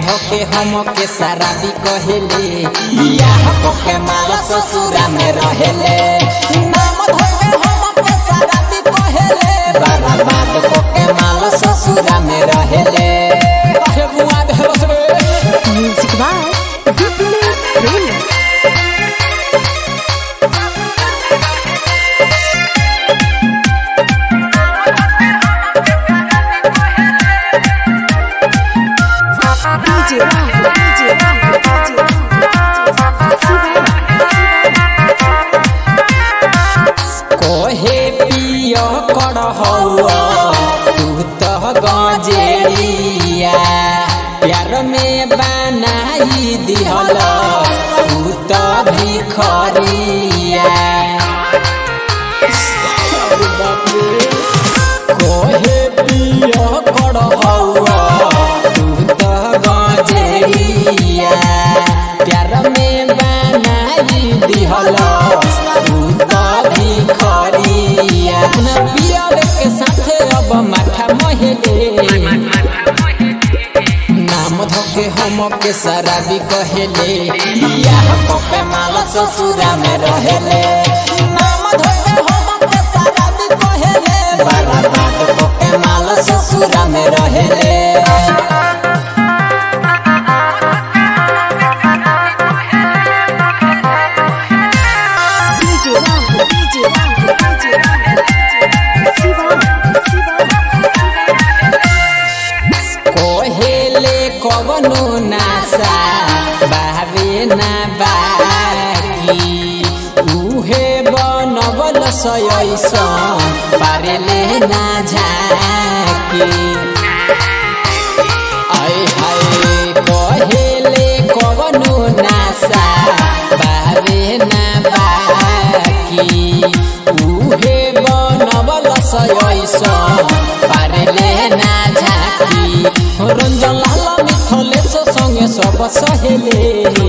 धोके हम के शराबी कहेले बियाह के माला ससुरा में रहेले नाम धोके हम के शराबी कहेले बर्बाद के माला ससुरा में रहेले काहे बुआ देहलस रे Music by Goodness Raymond. DJ Rahul, DJ Rahul, DJ Rahul. Siva, कोहे पिय कर हौआ तू तो गजेरिया प्यार में बनाई दिहल तू तो भिखरिया कोहे पिय कर हौआ तू तो गजेरिया प्यार में बनाई दिहल तू तो भिखरिया अपना पियर के साथे अब माथा महेले नाम धोके हम के शराबी कहेले बियाह पे माला ससुरा में रहेले नाम धोके हम के शराबी कहेले बर्बाद के माला ससुरा में रहेले DJ Rahul, DJ Rahul, DJ Rahul. Siva, Siva, कोहेले कवनो नासा बाबे ना बाकी उहे बनबल सयसन पारेले ना झाकी आय हाय कहेले कवनो नासा बाबे ना बाकी उहे बनबल सयसन पारेले ना झाकी रंजन लाल मिथलेश संगे सब सहेले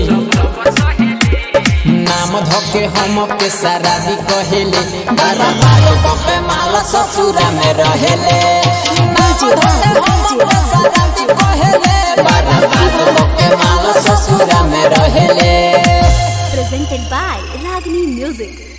नाम धोके हम के शराबी कहेले बारा बार बपे माला ससुरा में रहेले नाम धोके हम के शराबी कहेले बारा बार बपे माला ससुरा में रहेले presented by Ragini Music.